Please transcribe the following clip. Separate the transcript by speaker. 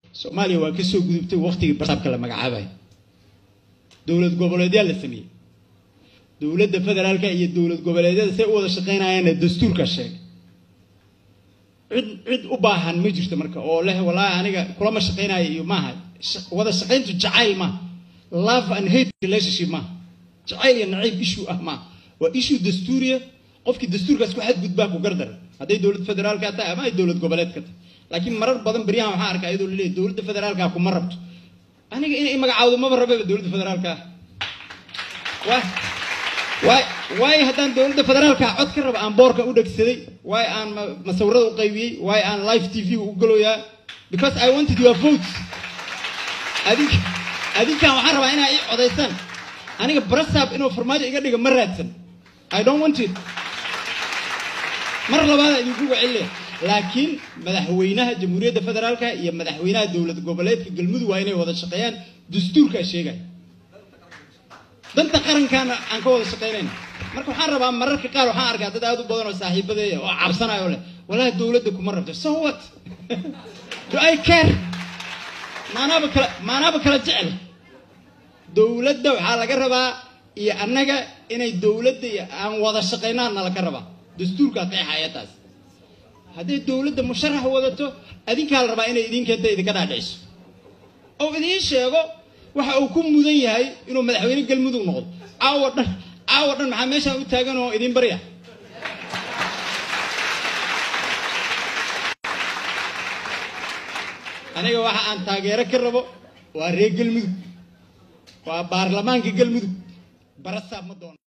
Speaker 1: soomaaliya waa ka soo gudubtay waktigii barsaabka la magacaabayo dowlad goboleedyaa la sameeyey dowladda federaalka iyo dowlad goboleedyada say u wada shaqaynayaanna dastuurka sheegay cid cid u baahan ma jirto marka oo leh wallaahi aniga kulama shaqaynayo iyo maaha wada shaqayntu jacayl maaha love and hate relationship maaha jacayl iyo nacayb issue ah maaha waa issue dastuuriya qofkii dastuurkaas ku xadgudbaa ku gardara hadday dowlad federaalka tahay ama ay dowlad goboleedka tahay laakiin marar badan beryahan waxaa arkaa iyadoo laleeyahy dowladda federaalka kuma rabto aniga inay magacaawdo maba rababa dowladda federaalka ah waay waayo haddaan dowladda federaalka cod ka raba aan boorka u dhegsaday waayo aan masawirada u qaybiyey waayo aan live t v u galoyaa because i wanted your votes adink adinkan waxaan rabaa inaa ii codaysaan aniga brasab inuu farmaajo iga dhiga ma raadsan i don't want it mar labaada idinku wacelaya laakiin madaxweynaha jamhuuriyadda federaalka iyo madaxweynaha dowlad goboleedka galmudug waa inay wada shaqeeyaan dastuurkaa sheegaya danta qarankaana aan ka wada shaqaynayna marka waxaan rabaa mararka qaar waxaan arkaa dad aad u badan oo saaxiibadeeya oo cabsanayo leh walahi dowladda kuma rabto so what do i care maanaaba kala maanaaba kala jecel dowladda waxaa laga rabaa iyo annaga inay dowladda iyo aan wada shaqaynaan nala ka rabaa dastuurkaa qeexaya taas hadday dowladda musharax wadato adinkaa la rabaa inay idin keenta idinka dhaadhiciso oo idiin sheego waxa uu ku mudan yahay inuu madaxweyne galmudug noqdo caawa dhan caawa dhan maxaa meeshaan u taagan oo idin barya aniga waxa aan taageero ka rabo waa reer galmudug waa baarlamaanka galmudug barasaab ma doono